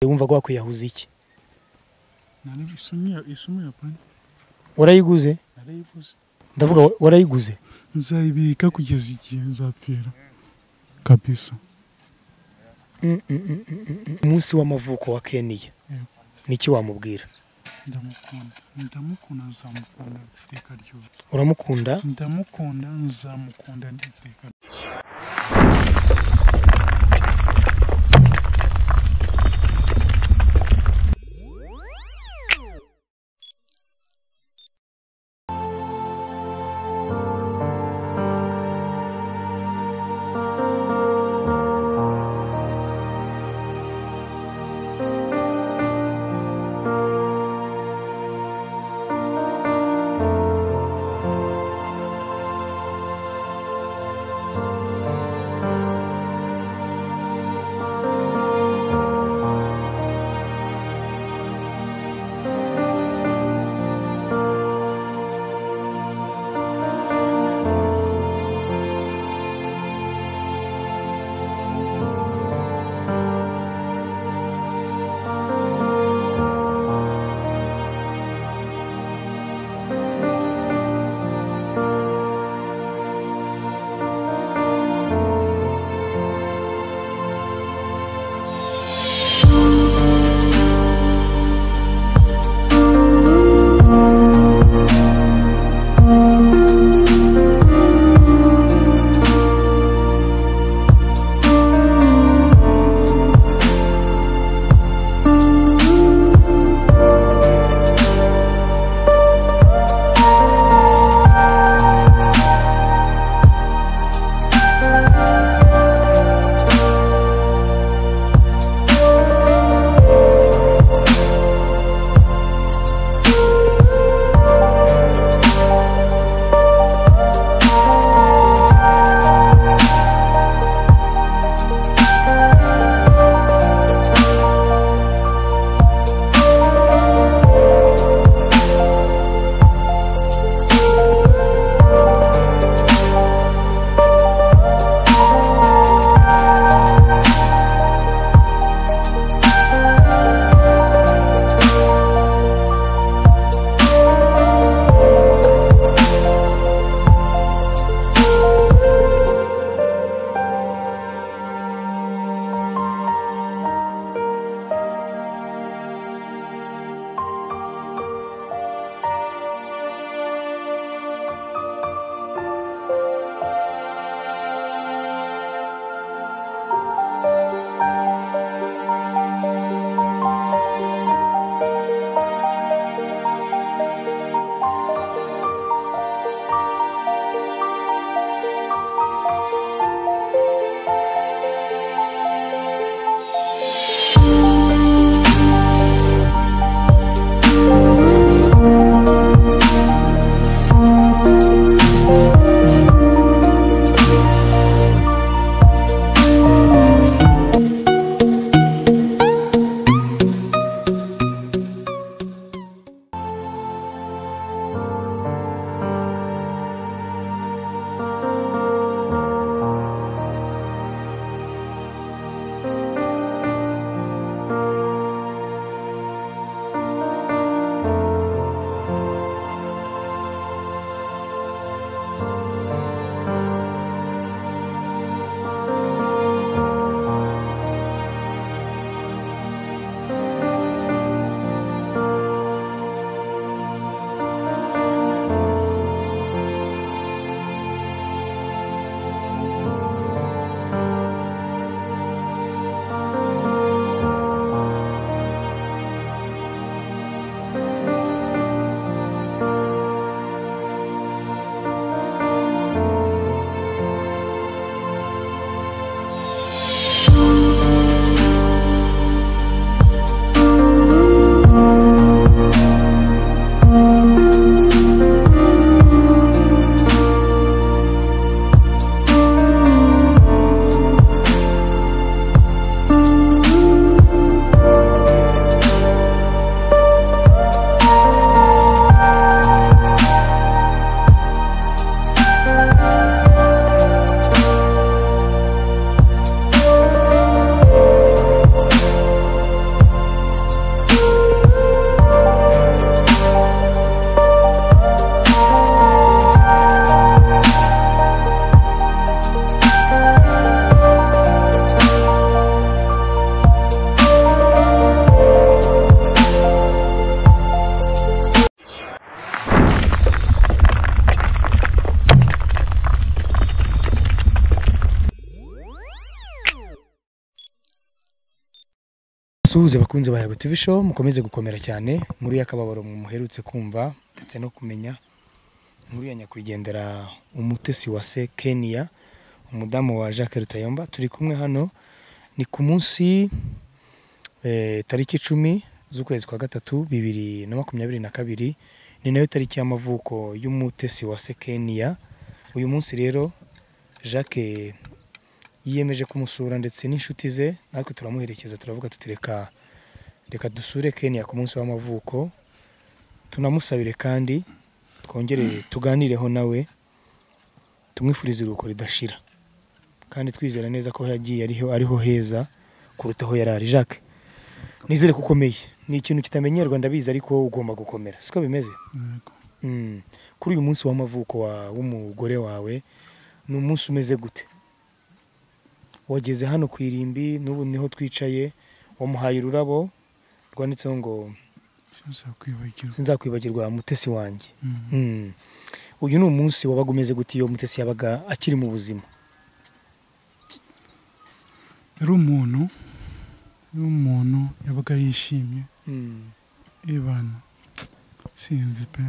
wumva ko wakwiyahuza iki isumu ya pani warayiguze narayivuze ndavuga wa- warayiguze nzayibika kugeza igihe nzapfira kabisa Mm, mm, mm, mm, mm, mm. umunsi w'amavuko wa keniya Yego. niki wamubwira ndamukunda ndamukunda nzamukunda iteka ryose uramukunda ndamukunda nzamukunda n'iteka ryose Suhuze bakunzi ba Yabo TV Show mukomeze gukomera cyane muri yakababaro muherutse kumva ndetse no kumenya inkuru ya nyakwigendera umutesi wa se Kenya umudamu wa Jacques Rutayomba turi kumwe hano ni ku munsi eh, tariki icumi z'ukwezi kwa gatatu bibiri na makumyabiri na kabiri ni nayo tariki y'amavuko y'umutesi wa se Kenya uyu munsi rero Jacques yiyemeje kumusura ndetse n'inshuti ze natwe turamuherekeza turavuga tuti reka reka dusure Kenya ku munsi w'amavuko tunamusabire kandi twongere tuganireho nawe tumwifurize iruhuko ridashira kandi twizera neza ko aho yagiye ariho ariho heza kuruta aho yari ari Jacques nizere ko ukomeye ni ikintu kitamenyerwa ndabizi ariko ugomba gukomera siko bimeze Yego. Mm. kuri uyu munsi w'amavuko wa- w'umugore wawe ni umunsi umeze gute wageze hano ku irimbi n'ubu niho twicaye wamuhaye ururabo rwanditseho ngo sinzakwibagirwa sinzakwibagirwa mutesi wanjye Mm. Mm. uyu ni umunsi wabaga umeze gute iyo mutesi yabaga akiri mu buzima yari umuntu yari umuntu yabaga yishimye ibana sinzi pe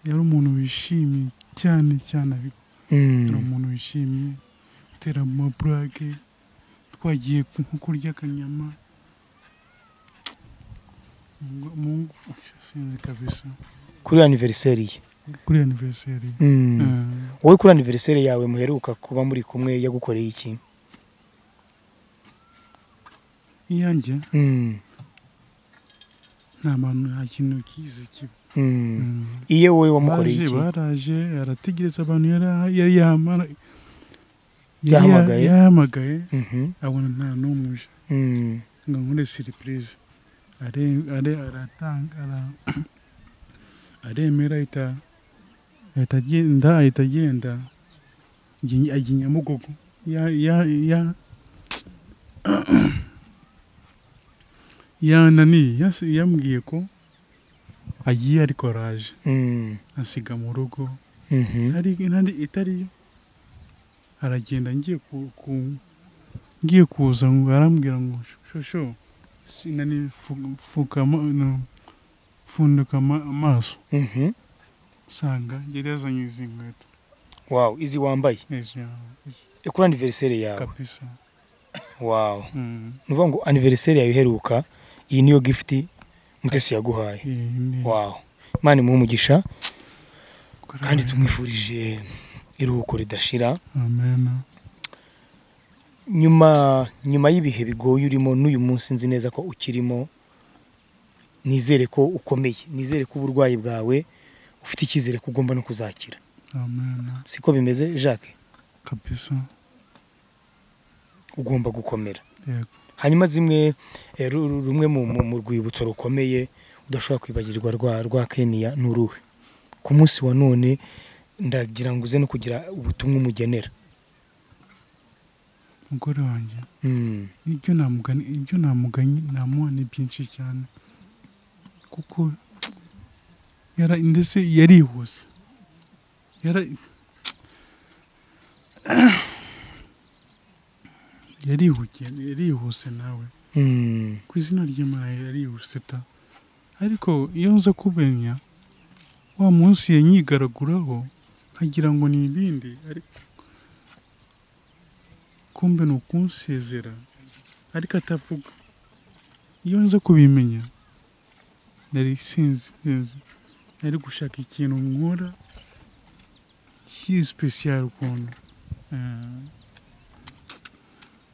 yari umuntu wishimye cyane cyane ariko yari Mm. umuntu wishimye utera amaburage twagiye ku- nko kurya akanyama Mungu- Mungu sinzi kabisa kuri aniveriseri ye kuri aniveriseri Mm. wowe kuri aniveriseri yawe muheruka kuba muri kumwe yagukoreye iki iyanjye Mm. nta bantu nta kintu kize kiba Mm. Mm. iye wowe wamukoreye Baje, iki baraje arategereza abantu yari- yari yamara- yari Yahamagaye? yahamagaye Mhm. abona nta n'umwe uje Mm. ngo nkore siripurize Are- are- aratanga- ara- aremera ahita ahita agenda ahita agenda Ajya- ajya i nyabugogo ya ya ya yananiye yas- yambwiye ko agiye ariko araje Mm. asiga mu rugo Mhm. hari intare itariyo aragenda ngiye ku ku- ngiye kuza ngo arambwira ngo shosho sinani fu- fukama no, funduka ama- amaso Mhm. sanga yari yazanye izi nkweto wow izi wambaye izi yawe, izi Eh, kuri aniveriseri yawe kabisa wow Mm, ni ukuvuga ngo aniveriseri yawe iheruka iyi niyo gifuti mutesi yaguhaye iyi ni- wow imana imuhe umugisha kora- kandi tumwifurije iruhuko ridashira amen nyuma nyuma y'ibihe bigoye urimo n'uyu munsi nzi neza ko ukirimo nizere ko ukomeye nizere ko uburwayi bwawe ufite icyizere ko ugomba no kuzakira amen siko bimeze jacques kabisa ugomba gukomera yego hanyuma zimwe eh, ru- ru- rumwe mu, mu, mu rwibutso rukomeye udashobora kwibagirwa rwa, rwa keniya ni uruhe ku munsi wa none ndagira ngo uze no kugira ubutumwa umugenera umugore wanjye mm. ibyo namugani ibyo namuganye namuha ni byinshi cyane kuko yara ndetse yarihuse yara yarihugiye yarihuse nawe Mm. ku izina ry'imana yarihuse ta ariko iyo nza kumenya wa munsi yanyigaraguraho nkagira ngo ni ibindi ariko kumbe ni ukunsezera ariko atavuga iyo nza kubimenya nari sinzi neza nari gushaka ikintu nkora cy'isipesiyari ukuntu Eh,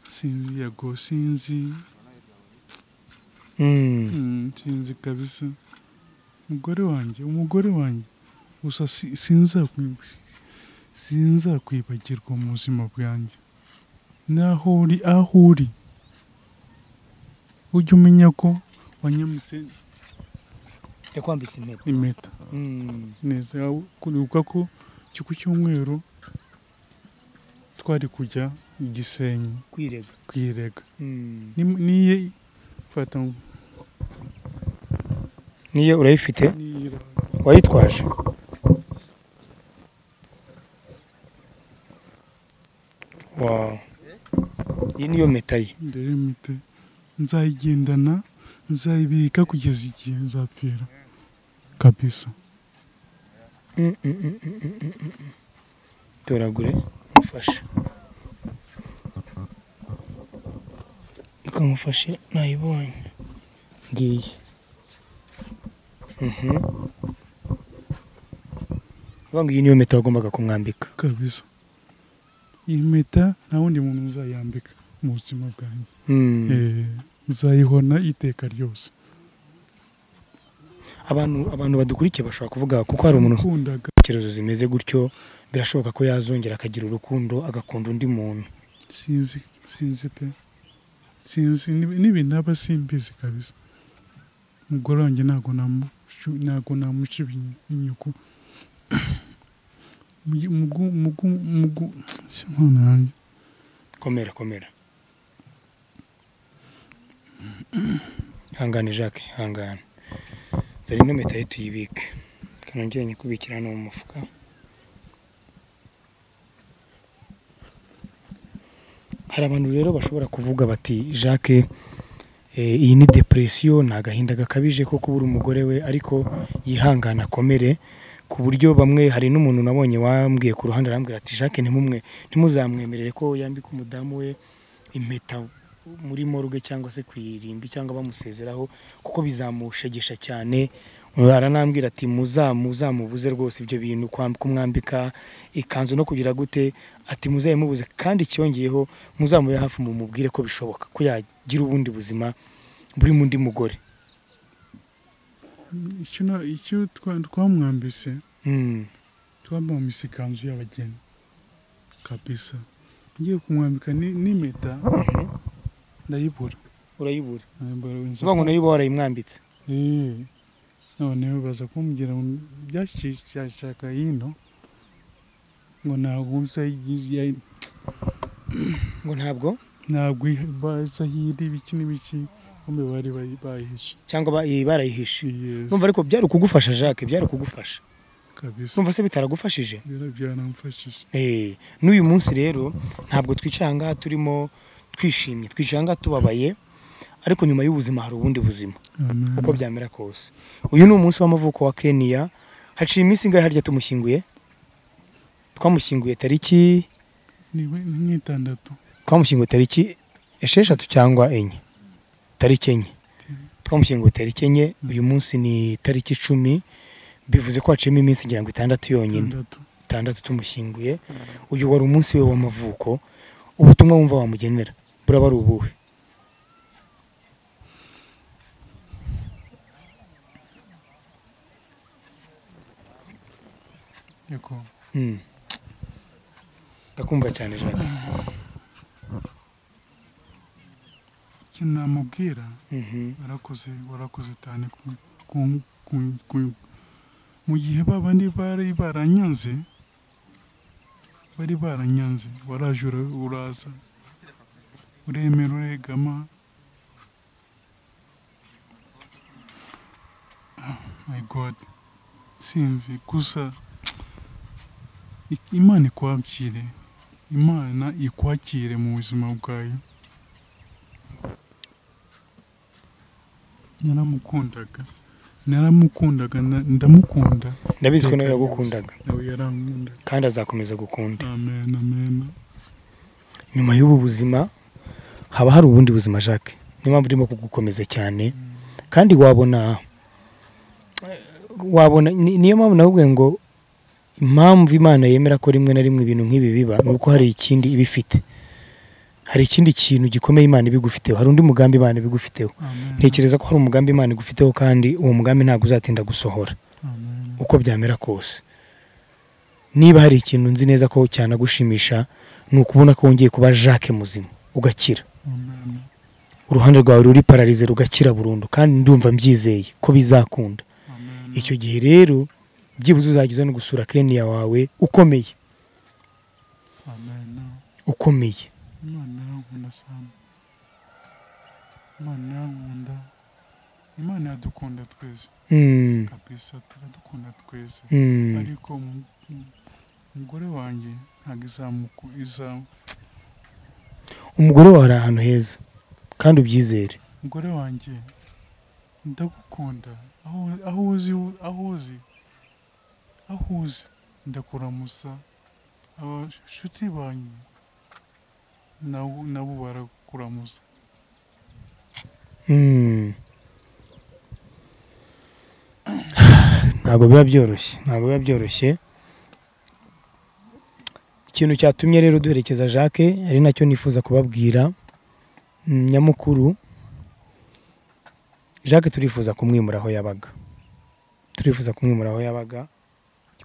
sinzi yago sinzi Mm. Mm, sinzi kabisa umugore wanjye umugore wanjye gusa si- sinzakwi- sinzakwibagirwa mu buzima bwanjye naho uri aho uri ujye umenya ko wanyamutse yakwambitse impeta impeta mm. neza aho- kwibuka ko ikigo cy'umweru twari kujya i gisenyi kwirega kwirega mm. Ni- niye fata niyo urayifite niye wayitwaje wow iyi niyo mpeta ye dore mite nzayigendana nzayibika kugeza igihe nzapfira kabisa Mm, mm, mm, mm, mm, mm, mm. toragure mufashe kamufashe nayibonye ngiyi Mhm. Uvuga ngo iyi niyo mpeta wagombaga kumwambika kabisa iyi mpeta nta wundi muntu uzayambika mu buzima bwanjye Mm. Eh, nzayihona iteka ryose abantu abantu badukurikiye bashobora kuvuga kuko hari umuntu nakundaga intekerezo zimeze gutyo birashoboka ko yazongera akagira urukundo agakunda undi muntu sinzi sinzi pe sinzi n'ib- n'ibintu aba simbizi kabisa umugore wanjye ntabwo namu- ntabwo namuca ibinyu- inyuku Mugi- mugu- mugu- mugu- Mana yanjye. komera komera hangane jacques hangane zari ino mpeta ye tuyibike kanongere nyikubikira hano mu mufuka hari abantu rero bashobora kuvuga bati jacques eh, iyi ni depresiyo ni agahinda gakabije ko kubura umugore we ariko yihangana akomere ku buryo bamwe hari n'umuntu nabonye wambwiye ku ruhande arambwira ati jacques ntimumwe ntimuzamwemerere ko yambika umudamu we impeta muri morgue cyangwa se ku irimbi cyangwa bamusezeraho kuko bizamushegesha cyane aranambwira ati muzamu muzamubuze rwose ibyo bintu kwam- kumwambika ikanzu no kugira gute ati muzayimubuze kandi cyongeyeho muzamube hafi mumubwire ko bishoboka ko yagira ubundi buzima burimo undi mugore Icyo na- icyo twa- twamwambise Mm. twamwambise ikanzu y'abageni kabisa ngiye kumwambika ni- n'impeta ndayibura urayibura Ndayibura, nza uvuga ngo nayo uba warayimwambitse Eh, noneho baza kumbwira ngo byashaka hino ngo ntabwo nzayigize ngo ntabwo ntabwo iha- baza hiri ibiki n'ibiki bombi bari bayi- bayihishe cyangwa ba- eh, barayihishe Yes, numva ariko byari ukugufasha jacques byari ukugufasha kabisa numva se bitaragufashije Bira- byaramfashije Eh, n'uyu munsi rero ntabwo twicara aha ngaha turimo twishimye twicara aha ngaha tubabaye ariko nyuma y'ubuzima hari ubundi buzima Amen. uko byamera kose uyu ni umunsi w'amavuko wa keniya haciye iminsi ingahe harya tumushyinguye twamushyinguye tariki Ni we- ni nk'itandatu twamushyinguye tariki esheshatu cyangwa enye tariki enye twamushyinguye tariki enye uyu munsi ni tariki icumi bivuze ko haciyemo iminsi ngira ngo itandatu yonyine itandatu itandatu tumushyinguye uyu wari umunsi we w'amavuko ubutumwa wumva wamugenera buraba ari ubuhe yego Mm. ndakumva cyane jacques ikintu namubwira Mhm. warakoze warakoze cyane ku- ku- ku- ku- mu gihe babandi bari baranyanze bari baranyanze waraje ura- uraza uremera uregama Ah, my god sinzi gusa i- imana ikwakire imana ikwakire mu buzima bwayo naramukundaga naramukundaga na- ndamukunda ndabizi ko nawe yagukundaga nawe yarankunda kandi azakomeza gukunda amen amen nyuma y'ubu buzima haba hari ubundi buzima jacques niyo mpamvu urimo kugukomeza cyane kandi wabona wabona ni- niyo mpamvu nawe ngo impamvu imana yemera ko rimwe na rimwe ibintu nk'ibi biba ni uko hari ikindi iba ifite hari ikindi kintu gikomeye imana ibigufiteho hari undi mugambi imana ibigufiteho amen ntekereza ko hari umugambi imana igufiteho kandi uwo mugambi ntabwo uzatinda gusohora amen uko byamera kose niba hari ikintu nzi neza ko cyanagushimisha ni ukubona ko wongeye kuba jacques muzima ugakira amen uruhande rwawe ruri pararize rugakira burundu kandi ndumva mbyizeye ko bizakunda amen icyo gihe rero byibuze uzajya uza no gusura keniya wawe ukomeye amen ukomeye imana yarankunda sana imana yarankunda imana iradukunda twese Mm, kabisa turadukunda twese mm, ariko mu- mu- umugore wanjye ntabwo izamuku iza umugore wawe ari ahantu heza kandi ubyizere umugore wanjye ndagukunda aho aho uzi aho uzi aho uzi ndakuramusa abashuti banyu nabo nabo barakuramusa Hmm. ntabwo biba byoroshye ntabwo biba byoroshye ikintu cyatumye rero duherekeza jacques ari nacyo nifuza kubabwira mm, nyamukuru jacques turifuza kumwimura aho yabaga turifuza kumwimura aho yabaga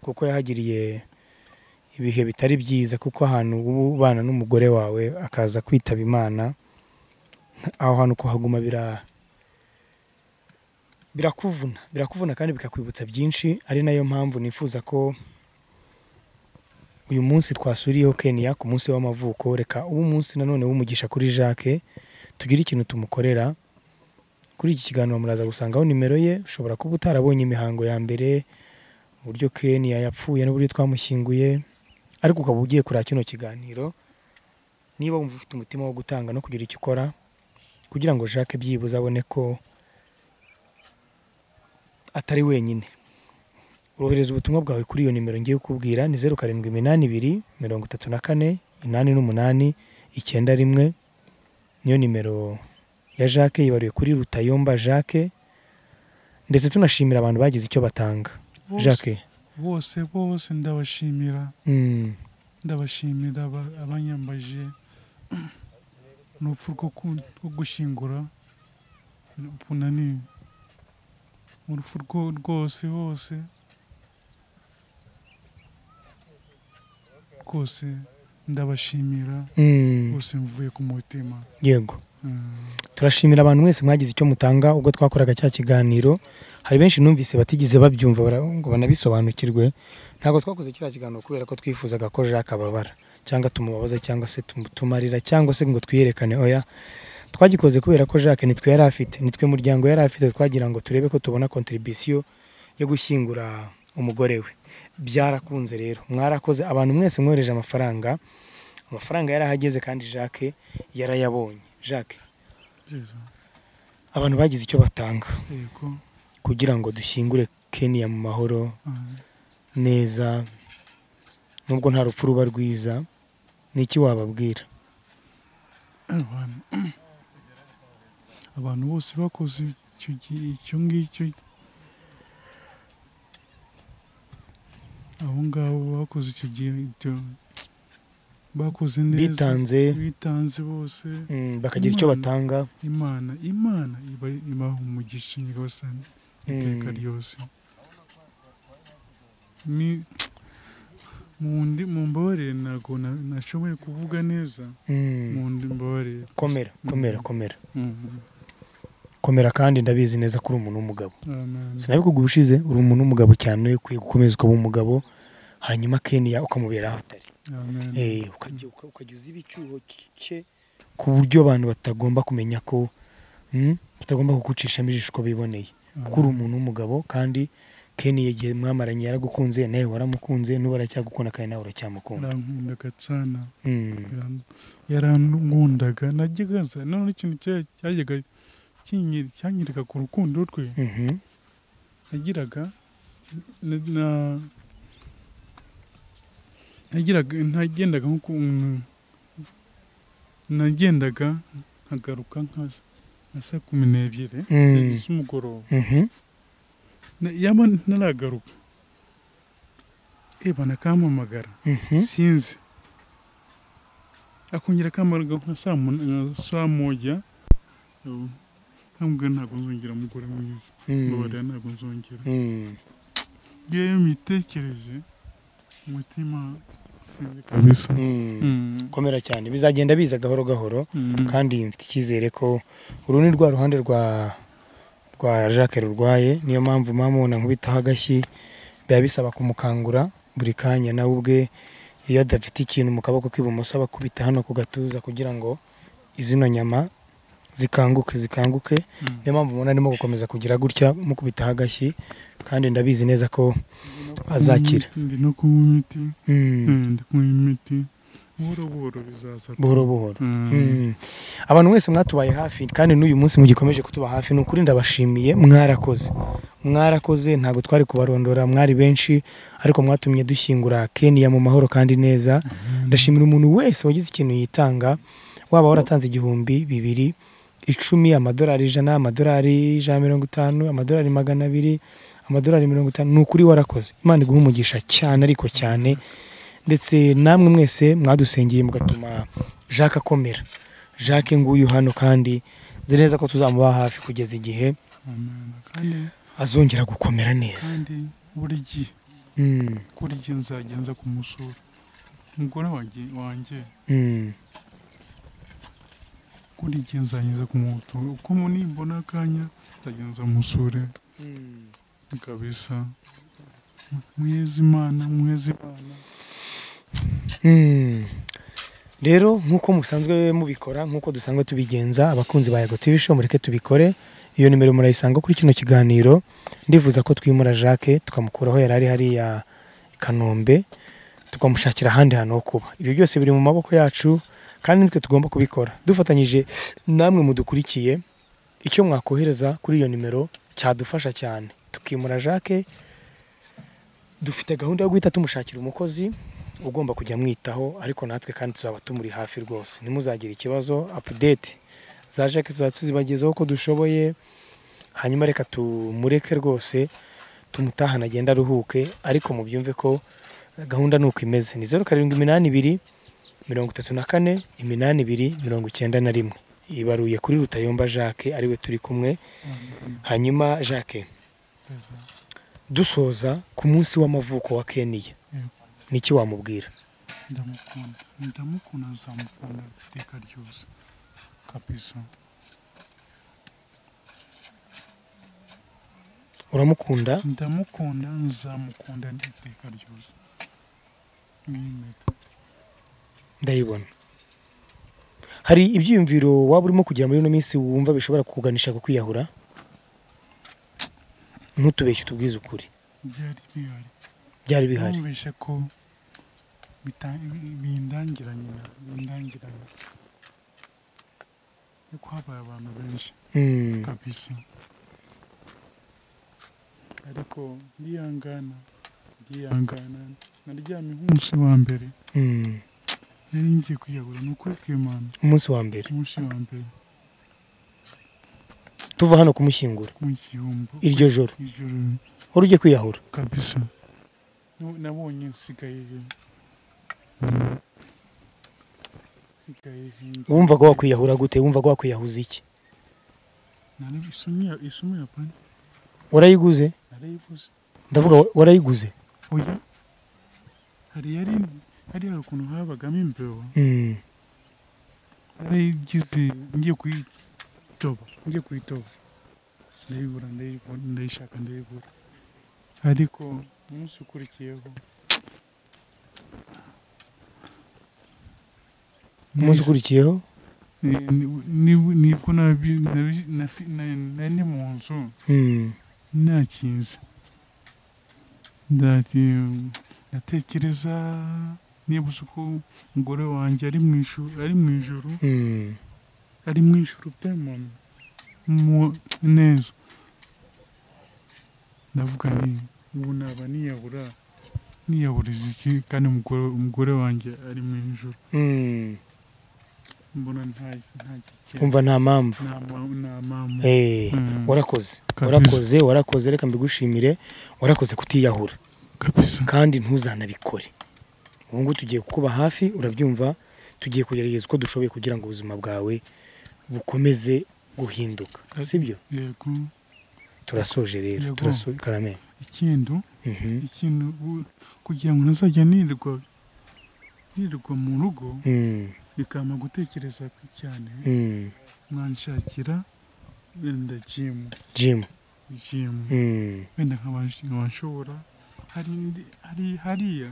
kuko yahagiriye ibihe bitari byiza kuko ahantu uba ubana n'umugore wawe akaza kwitaba imana aho hantu kuhaguma bira birakuvuna birakuvuna kandi bikakwibutsa byinshi ari nayo mpamvu nifuza ko uyu munsi twasuriyeho Kenya ku munsi w'amavuko reka ubu munsi nanone w'umugisha kuri Jacques tugire ikintu tumukorera kuri iki kiganiro muraza gusangaho nimero ye ushobora kuba utarabonye imihango ya mbere uburyo Kenya yapfuye n'uburyo twamushyinguye ariko ukaba ugiye kureba kino kiganiro niba wumva ufite umutima wo gutanga no kugira icyo ukora kugira ngo Jacques byibuze abone ko atari wenyine urohereza ubutumwa bwawe kuri iyo nimero ngiye kukubwira ni zeru karindwi iminani ibiri mirongo itatu na kane inani n'umunani icyenda rimwe niyo nimero ya Jacques yibariwe kuri Rutayomba Jacques ndetse tunashimira abantu bagize icyo batanga Bose- Jacques bose bose ndabashimira mm, ndabashimira aba- abanyambaje n'urupfu rwo ku- rwo gushyingura urupfu nani urupfu rwo- rwose hose rwose ndabashimira mm, rwose mvuye ku mutima yego Mm. turashimira abantu mwese mwagize icyo mutanga ubwo twakoraga cya kiganiro hari benshi numvise batigeze babyumva bara- ngo banabisobanukirwe ntabwo twakoze kiriya kiganiro kubera ko twifuzaga ko Jacques ababara cyangga tumubabaze cyangwa se tumu- tumarira cyangwa se ngo twiyerekane oya twagikoze kubera ko Jacques nitwe yari afite nitwe muryango yari afite twagira ngo turebe ko tubona contribution yo gushyingura umugore we byarakunze rero mwarakoze abantu mwese mwohereje amafaranga amafaranga yari ahageze kandi Jacques yarayabonye Jacques Jesu. abantu bagize icyo batanga yego kugira ngo dushyingure Kenya mu mahoro Mm. neza nubwo nta rupfu ruba rwiza ni iki wababwira abantu abantu bose bakoze icyo gi- icyo ngicyo abo ngabo bakoze icyo gihe ibyo bakoze neza bitanze bitanze bose mm, bakagira icyo Imana. batanga imana imana iba ibaha umugisha nyagasani iteka Mm. ryose Mi- mundi mumbabarire ntabwo na- nashoboye kuvuga neza Mm, mundi mbabarire komera komera komera Mhm. komera kandi ndabizi neza ko uri umuntu w'umugabo Amen. sinabikuga ubushize uri umuntu w'umugabo cyane ukwiye gukomeza ukaba umugabo hanyuma Kenya ukamubera aho atari Amen. Eh, ukajya uka- ukajya uzi ibicyuho cye ku buryo abantu batagomba kumenya ko mm, batagomba kugucishamo ijisho uko biboneye kuko uri umuntu w'umugabo kandi Kenya igihe mwamaranye yaragukunze nawe waramukunze n'ubu aracyagukunda kandi nawe uracyamukunda Birankundaga cyane Mm, biran- yarankundaga najyaga nsa noneho ikintu cya- cyajyaga kinyi- cyanyereka ku rukundo rwe mhm, nagiraga na- na- nagiraga nagendaga nk'ukuntu nagendaga nkagaruka nka nka saa kumi n'ebyiri Mm. z'umugoroba mhm, Na- yaba ntaragaruka eba nakampamagara mhm. sinzi akongera akamaraga nka saa mun- nka saa moja ubu, nkambwira ntabwo nzongera umugore mwiza Mm. mbabarira ntabwo nzongera Mm, iyo iyo mbitekereje umutima sinzi kabisa mm. Mm. komera cyane bizagenda biza gahoro gahoro Mm. kandi mfite icyizere ko uru ni rwa ruhande rwa rwa Jacques rurwaye niyo mpamvu mwamubona nkubitaho agashyi biba bisaba kumukangura buri kanya nawe ubwe iyo adafite ikintu mu kaboko k'ibumoso aba akubita hano ku gatuza kugira ngo izino nyama zikanguke zikanguke Mm. niyo mpamvu umuntu arimo gukomeza kugira gutya mukubitaho agashyi kandi ndabizi neza ko azakira Ndi no kunywa imiti Mm, Eh, ndi kunywa imiti buhoro buhoro bizaza buhoro buhoro Mm. Mm. abantu mwese mwatubaye hafi kandi n'uyu munsi mugikomeje kutuba hafi ni ukuri ndabashimiye mwarakoze mwarakoze ntabwo twari kubarondora mwari benshi ariko mwatumye dushyingura keniya mu mahoro kandi neza ndashimira umuntu wese wagize ikintu yitanga waba waratanze igihumbi bibiri icumi amadolari ijana amadolari ijana na mirongo itanu amadolari magana abiri amadolari mirongo itanu ni ukuri warakoze imana iguha umugisha cyane ariko cyane ndetse namwe mwese mwadusengeye mugatuma jacques akomera jacques nguyu hano kandi nzi neza ko tuzamuba hafi kugeza igihe Amen. kandi azongera gukomera neza kandi buri gihe Mm, kuri gihe nzajya nza kumusura umugore wanjye wanjye mm, kuri gihe nzajya nza kumutura uko nimbona akanya nzajya nza musure kabisa muheze imana muheze imana Mm. rero nk'uko musanzwe mubikora nk'uko dusanzwe tubigenza abakunzi ba yego tv show mureke tubikore iyo nimero murayisanga kuri kino kiganiro ndifuza ko twimura jacques tukamukuraho yari ari hariya i kanombe tukamushakira ahandi hantu ho kuba ibyo byose biri mu maboko yacu kandi nitwe tugomba kubikora dufatanyije namwe mudukurikiye icyo mwakohereza kuri iyo nimero cyadufasha cyane tukimura jacques dufite gahunda yo guhita tumushakira umukozi ugomba kujya amwitaho ariko natwe kandi tuzaba tumuri hafi rwose ntimuzagire ikibazo apudeti za jacques tuzaba tuzibagezaho uko dushoboye hanyuma reka tumureke rwose tumutahane agende aruhuke ariko mubyumve ko gahunda ni uko imeze ni zeru karindwi iminani ibiri mirongo itatu na kane iminani ibiri mirongo icyenda na rimwe ibaruye kuri rutayomba jacques ariwe turi kumwe hanyuma jacques Kabisa. dusoza ku munsi w'amavuko wa keniya Yego. niki wamubwira ndamukunda ndamukunda nzamukunda iteka ryose kabisa uramukunda ndamukunda nzamukunda iteka ryose Mwemere. ndayibona hari ibyiyumviro waba urimo kugira muri ino minsi wumva bishobora kukuganisha ku kwiyahura ntutubeshye utubwize ukuri byari bihari byari bihari numvise ko bita- bindangira nyina bindangiranye yuko habaye abantu benshi Mm, kabisa ariko ndiyangana ndiyangana naryamye nk'umunsi wa mbere mm. nari ngiye kwiyahura ni ukuri kw'imana umunsi wa mbere umunsi wa mbere tuva hano kumushyingura mu gihumbi iryo joro ijoro wari ujye kwiyahura kabisa Nu- nabonye nsigaye nsigaye hirya. wumvaga wakwiyahura gute wumvaga wakwiyahuza iki Nari- isumu ya- isumu ya pani warayiguze narayivuze ndavuga wa- warayiguze oya hari yari hari hari ukuntu habagamo imbeba Mm, narayigize ngiye kuyitoba ngiye kuyitoba ndayibura ndayibura ndayishaka ndayibura ariko umunsi ukurikiyeho umunsi ukurikiyeho Ni- ni- ni- nibwo nabi- nabi- nafi- na- nari mu nzu Mm, nakinze ndati ndatekereza nibuze uko umugore wanjye ari mu ijuru ari mu ijuru mm, ari mu ijuru pe mama Mu- neza ndavuga ni ubu naba niyahura niyahuriza iki kandi umugore umugore wanjye ari mu ijuru mm. mbona nta nta kigenda. umva nta mpamvu nta ma- nta mpamvu Eh, Mm. warakoze Kabisa. warakoze warakoze reka mbigushimire warakoze kutiyahura kabisa kandi ntuzanabikore ubu ngubu tugiye kukuba hafi urabyumva tugiye kugerageza uko dushoboye kugira ngo ubuzima bwawe bukomeze guhinduka sibyo yego turasoje rero Yego. turasoje karame ikintu Mhm. ikintu u- kugira ngo ntazajya nirirwa nirirwa mu rugo Mm, bikampa gutekereza cyane mm. mwanshakira wenda jimu jim jimu mm. wenda nkabashobora hari indi- hari hariya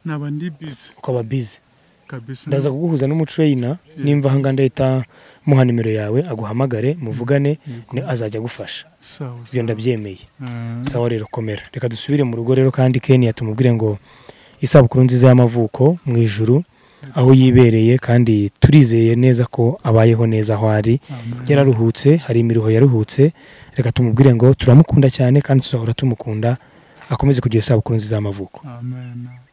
naba ndi bizi ukaba bizi kabisa ndaza kuguhuza n'umutreyina nimva ahangaha ndahita muha nimero yawe aguhamagare muvugane ni azajya agufasha sawa ibyo ndabyemeye Ah, sawa rero komera reka dusubire mu rugo rero kandi keniya tumubwire ngo isabukuru nziza y'amavuko mu ijuru aho yibereye kandi turizeye neza ko abayeho neza aho ari yararuhutse hari imiruho yaruhutse reka tumubwire ngo turamukunda cyane kandi tuzahora tumukunda akomeze kugira isabukuru nziza y'amavuko amen